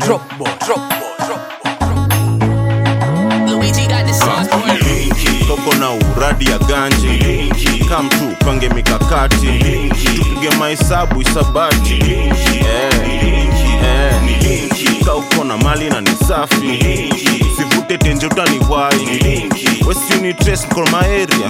drop ball, drop ball, drop ball. Luigi got the sauce for it. koko na uradi ya ganji kam tu pange mikakati tupige mahesabu isabati eh, eh. ka uko na mali na ni safi sivute tenje utaniwai wesiunitreskoromaeria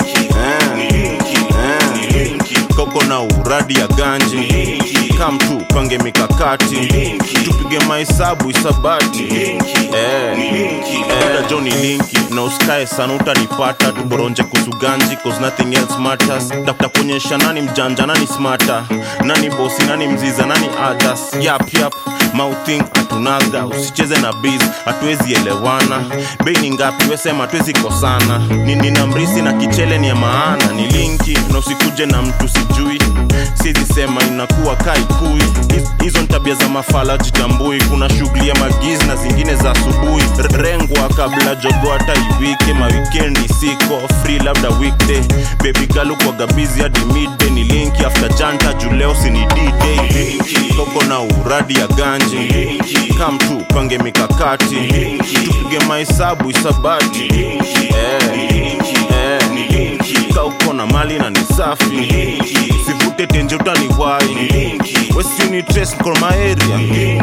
eh, eh. koko na uradi ya ganji kam tu pange mikakati tupige mahesabu isabati eh, eh. joni linki na usikae sana utanipata tuboronje kusuganji cause nothing else matters tafuta kuonyesha nani mjanja nani smata nani bosi nani mziza nani others yap yap mouthing atunaga usicheze na biz hatuwezi elewana bei ni ngapi wesema hatuwezi kosana Ni- nina mrisi na kichele ni ya maana ni linki na usikuje na mtu sijui sizi sema inakuwa kaikui Hiz- hizo ni tabia za mafala jitambui kuna shughuli ya magizi na zingine za asubuhi R- rengwa kabla jogo hata iwike mawikendi siko free labda weekday baby galu kwa gabizi hadi midday ni linki after janta juleo sini d-day koko na uradi ya ganji kam tu pange mikakati tupige mahesabu isabati eh, eh. ka uko na mali na ni safi sivute tenje utaniwai wesiunitreskoromaeria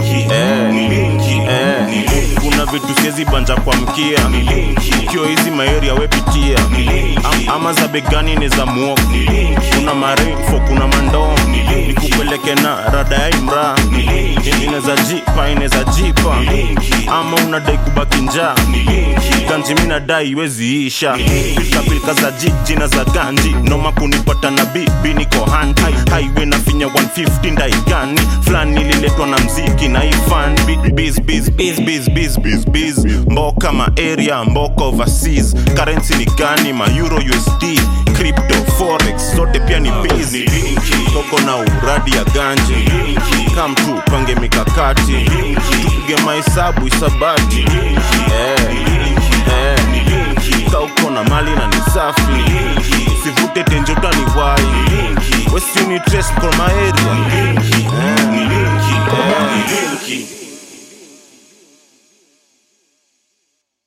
eh, eh. kuna vitu siezi banja kwa mkia kio hizi maeria wepitia Am, ama za begani ni za muogo kuna marinfo kuna mandoo nikupeleke na rada ya imra ineza jipa ineza jipa ama unadai kubaki njaa ganji mi nadai iwezi isha pilkapilka za jiji na za ganji noma kunipata na bibi niko hand highway na finya 150 ndaigani fulani ililetwa na mziki na ifan biz biz biz biz biz biz biz mboka ma area mboka overseas currency ni gani ma euro usd crypto forex zote pia ni busy koko na uradi ya ganji kam tu pange mikakati tupige mahesabu isabati eh, eh. ka uko na mali na